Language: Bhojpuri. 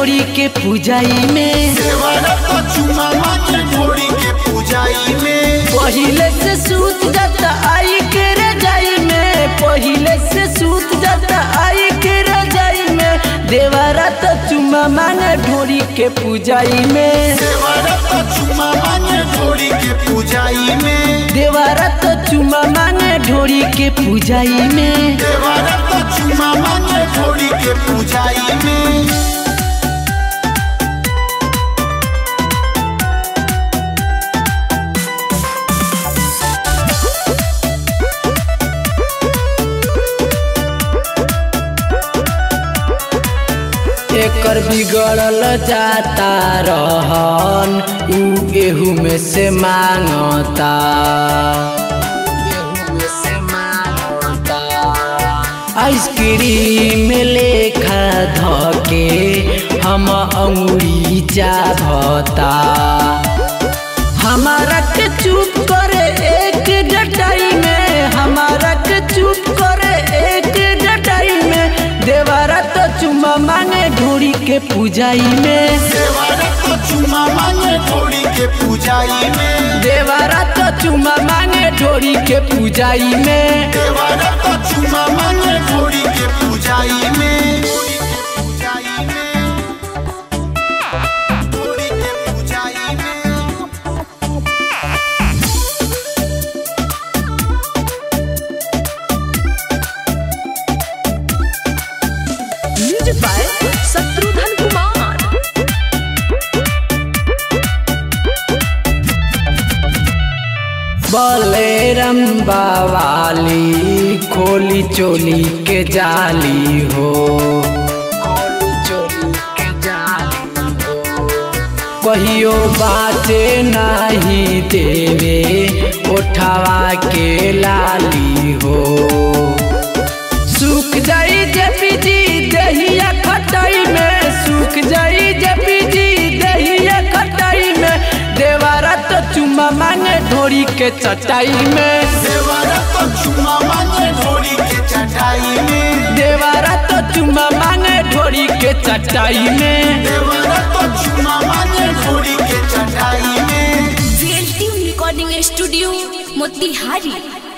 ढोरी के पूजाई में देवरा तो चुमा मांगे ढोरी के पूजाई में पहिले से सूत जाता आई के रजाई में पहिले से सूत जाता आई के रजाई में देवरा तो चुमा मांगे ढोरी के पूजाई में देवरा तो चुमा मांगे ढोरी के पूजाई में देवरा तो चुमा मांगे ढोरी के पूजाई में देवरा तो चुमा मांगे ढोरी के पूजाई में एकर बिगड़ल जाता रहन उ एहू में से मांगता आइसक्रीम लेखा धके हम अंगुरी चाभता हमारा के चुप करे एक डटाई में हमारा के चुप करे एक डटाई में देवारा तो चुमा मांगे ढोरी के पूजाई में देवरा तो चुमा मांगे ढोरी के पूजाई में देवारा तो चुमा मांगे ढोरी के पूजाई में देवरा तो चुमा मांगे ढोरी के पूजाई में ढोरी के पूजाई में ढोरी के पूजाई में म्यूजिक बाय शत्रुघ्न कुमार बलेरम बावाली खोली चोली के जाली हो खोली चोली के जाली हो कहियो बाटे नहीं देवे उठावा के लाली हो सूख जाई जपी जी दहिया खटाई में सूख जाई जपी जी दहिया खटाई में देवारा तो चुमा मांगे ढोरी के चटाई में देवरा तो चुमा मांगे ढोरी के चटाई में देवारा तो चुमा मांगे ढोरी के चटाई में देवरा तो चुमा मांगे ढोरी के चटाई में रियलिटी रिकॉर्डिंग स्टूडियो मोतिहारी